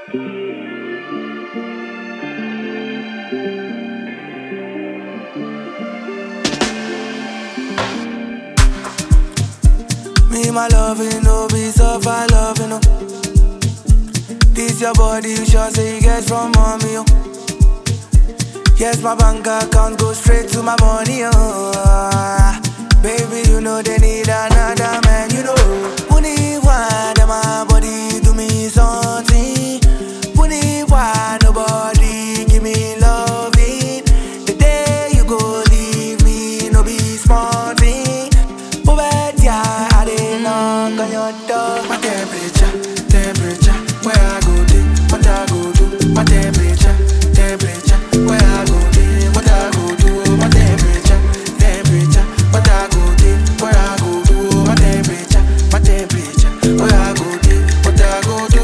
Me, my loving, no be suffer loving, no. This your body, you sure say you get from mommy, oh. Yes, my bank account go straight to my money, oh. Baby, you know they need another man, you know. Puni why my body do me something. Puni why nobody give me loving. The day you go leave me, no be small thing. But yeah, I didn't knock on your door. My temperature, temperature, where I go day, what I go do. My temperature, temperature, where I go day, what I go do. My temperature, temperature, what I go day, where I go do. My temperature, my temperature, where I go day, what I go do.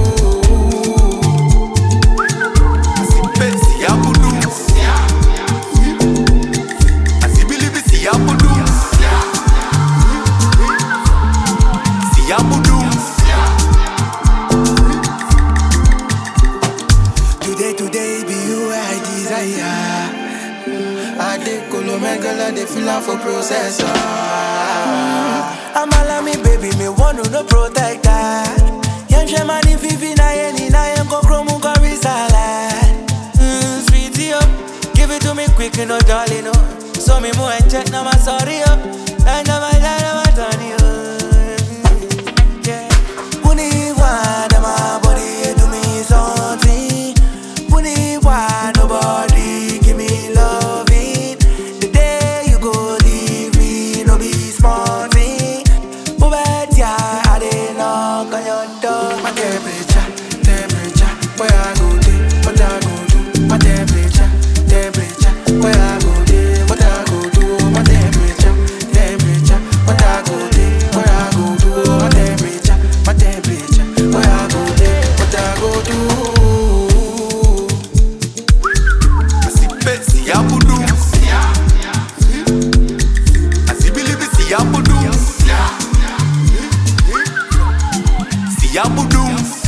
Pensi ya budu Asibilibi si ya budu Si ya budu Today, today be you I desire. I dey colo megala, dey feel am for processor. I'm all me baby, me want to no protector. Young shaman if you na any na yam go chromo go risala. Mm, sweetie oh, give it to me quick, no darling no. So me more and check now my sorry oh, and now my dad my Tony oh. Yeah. Puni why my body do me something. Puni why nobody give me loving. The day you go leave me, no be small thing. But yeah, I didn't knock on your door. My temperature, temperature, where I go day, what I go do. My temperature, temperature, where I go day, what I go do. My temperature, temperature, what I go day, where I go do. My temperature, my temperature, where I go day, what I go do. Asi pensi ya budu Asibilibi si ya budu Si ya budu